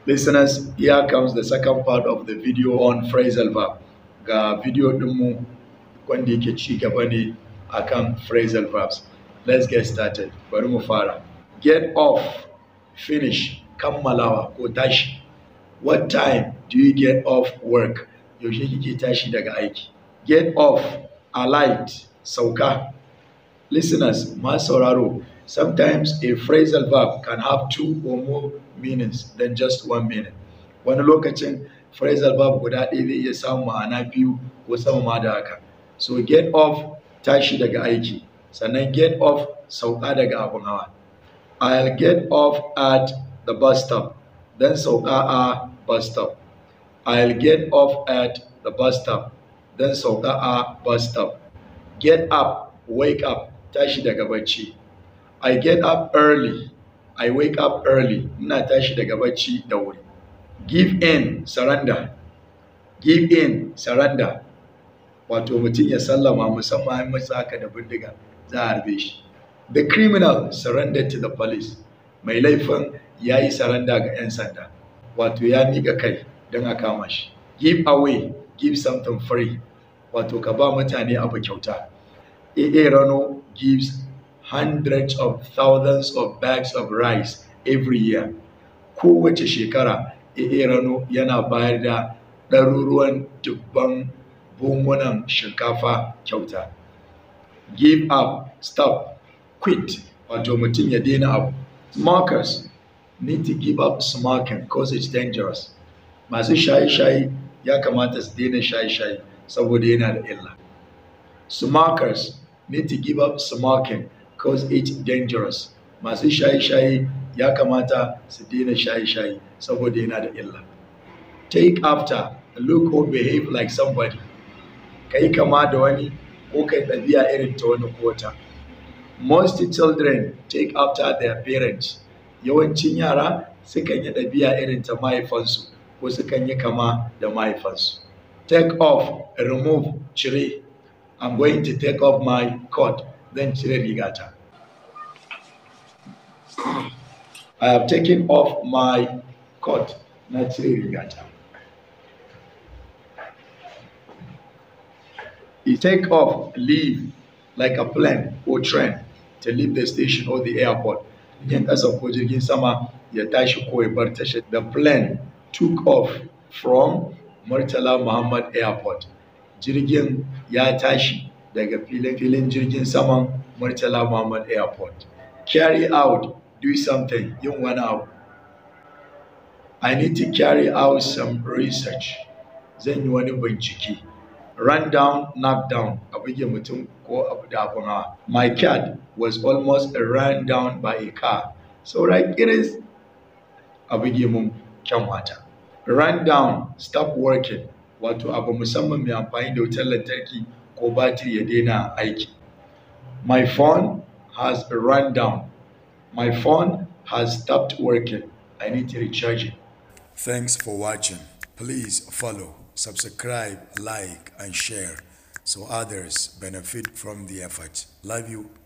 Listeners, here comes the second part of the video on phrasal verb. Ga video ɗinmu wanda yake ci gaba ne akan phrasal verbs. Let's get started. Bari mu fara. Get off, finish, kammalawa ko tashi. What time do you get off work? Yaushe kike tashi daga aiki? Get off, alight, sauka. Listeners, masu sauraro, sometimes a phrasal verb can have two or more meanings than just one meaning. Wani lokacin phrasal verb guda ɗaya zai iya samun ma'ana biyu ko sama ma da haka. So get off tashi daga aiki, sannan get off sauka daga abun hawa. I'll get off at the bus stop, then sauka a bus stop. I'll get off at the bus stop, then sauka a bus stop. Get up, wake up, tashi daga bacci. I get up early. I wake up early. Ina tashi daga bacci da wuri. Give in, surrender. Give in, surrender. Wato mutum ya sallama musamman an masa haka da bindiga za a harbe shi. The criminal surrendered to the police. Mai laifin ya yi saranda ga 'yan sanda. Wato ya miƙa kai don a kama shi. Give away, give something free. Wato ka ba mutane abu kyauta. AA Rano gives hundreds of thousands of bags of rice every year. Kowace shekara, AA Rano yana bayar da ɗaruruwan dubban buhunan shinkafa kyauta. Give up, stop, quit, wato mutum ya daina abu. Smokers need to give up smoking because it's dangerous. Masu shaye-shaye ya kamata su daina shaye-shaye saboda yana da illa. Smokers need to give up smoking because it's dangerous. Masu shaye-shaye ya kamata su daina shaye-shaye saboda yana da illa. Take after, look or behave like somebody. Kai kama da wani ko kai ɗabi'a irin ta wani ko wata. Most children take after their parents. Yawancin yara sukan yi ɗabi'a irin ta mahaifansu ko sukan yi kama da mahaifansu. Take off, remove, cire. I'm going to take off my coat. Zan cire rigata. I have taken off my coat. Na cire rigata. You take off, leave, like a plane or train to leave the station or the airport. Yin ƙasa ko jirgin sama ya tashi ko ya bar tashar. The plane took off from Murtala Muhammad Airport. Jirgin ya tashi daga filin filin jirgin saman Murtala Muhammad Airport. Carry out, do something, yin wani abu. I need to carry out some research. Zan yi wani bincike. Run down, knock down, a buge mutum ko abu da abun hawa. My cat was almost run down by a car. Saura kiris a buge mun kyanwata. Run down, stop working, wato abu musamman mai amfani da wutar lantarki ko batiri ya daina aiki. My phone has run down. My phone has stopped working. I need to recharge it. Thanks for watching. Please follow, subscribe, like, and share so others benefit from the effort. Love you.